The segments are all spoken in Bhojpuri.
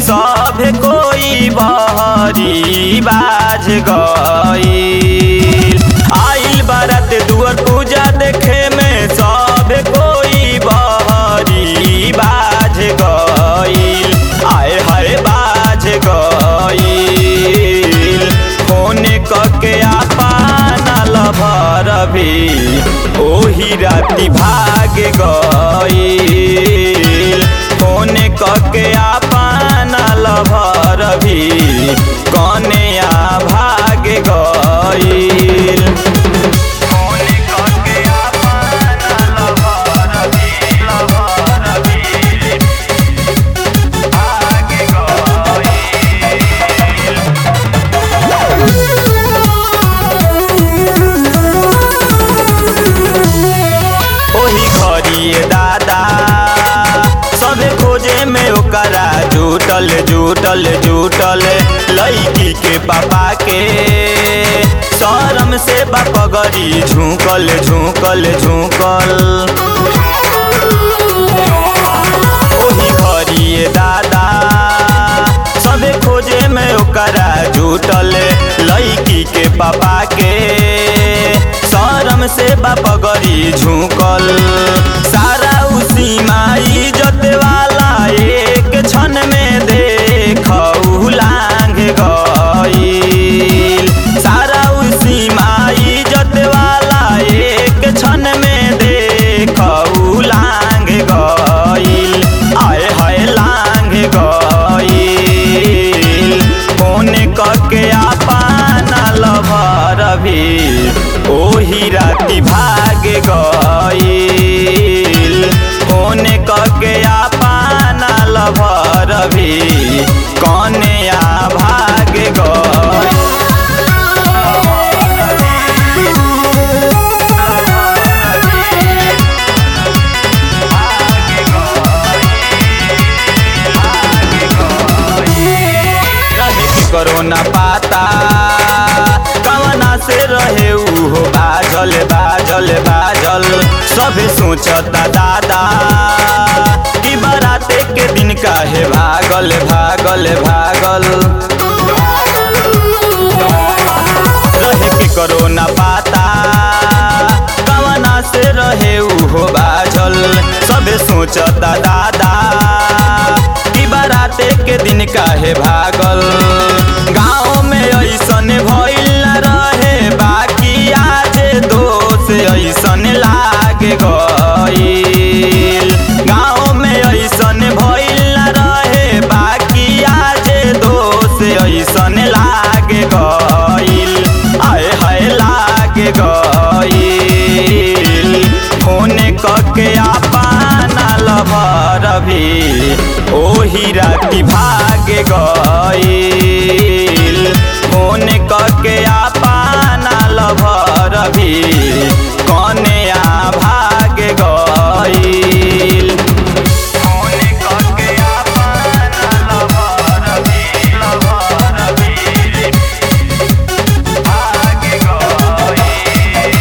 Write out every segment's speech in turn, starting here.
सब कोई बहरी बाज गईल आइल बारात दुआर पूजा देखे में सब कोई बहरी बाज गईल आए हाय बाज गईल फोन कके आपन लभर भी ओही राती भाग गईल फोन कके आपन लभर भी कन्या भाग गईल फोन कके आपन लभर भी लभर भी भाग गईल ओही घरिए दादा सबे खोजे में ओकरा जुटल जुटल जुटल लड़की के पापा के शरम से बपगरी झुकल झुकल झुकल ओही घरिए दादा सबे खोजे में ओकरा जुटल लड़की के पापा के शरम से बपगरी झुकल सारा उसी माई जत वाला एक क्षण में देख लांग गईल सारा उसी माई जत वाला एक क्षण में देख लांग गईल आए हाय लांग गईल फोन कके आपन लभर भी ओही राती भाग गईल फोन कके आपन लभर भी कन्या भाग गईल रहे कि कोरोना पाता कवना से रहे उहो बाजल बाजल बाजल सभे सोचता दादा कि बराते के दिन काहे भागल भागल भागल रहे कि कोरोना पाता कवना से रहे उहो बाजल सबे सोचता दादा कि बराते के दिन काहे भागल गाँव में ऐसन भइल न रहे बाकी आज दोष ऐसन लाग गईल गाँव में ऐसन भइल न रहे बाकी आज दोष ऐसन लाग गईल आए हाय लाग गईल फोन कके आपन लभर भी ओही राती भाग गईल फोन कके आपन लभर भी कन्या भाग गईल फोन कके आपन लभर भी लभर भी भाग गईल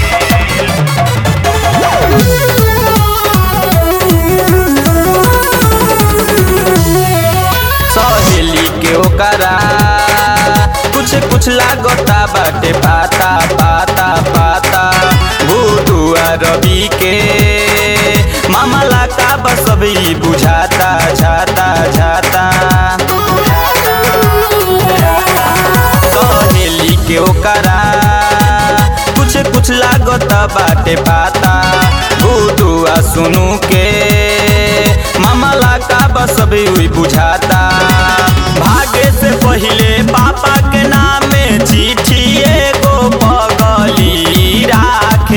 सहेली के ओकरा कुछ कुछ लागता बाटे पाता पाता पाता भूतुआ रवि के मामला का बस अभी बुझाता झाता झाता सहेली के ओकरा कुछ कुछ लागता बाटे पाता भूतुआ सुनू के मामला का बस अभी हुई बुझाता भागे से पहिले पापा के नामे चिट्ठी एगो पगली राख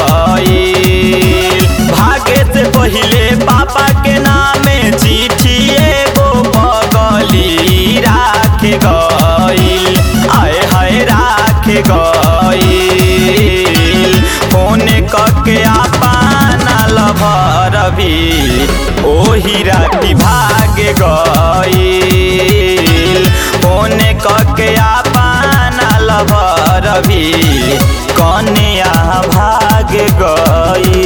गईल भागे से पहिले पापा के नामे चिट्ठी एगो पगली राख गईल आए हाय राख गईल फोन कके आपन लभर भी ओही राती भाग गईल फोन कके आपन लभर भी कन्या भाग गई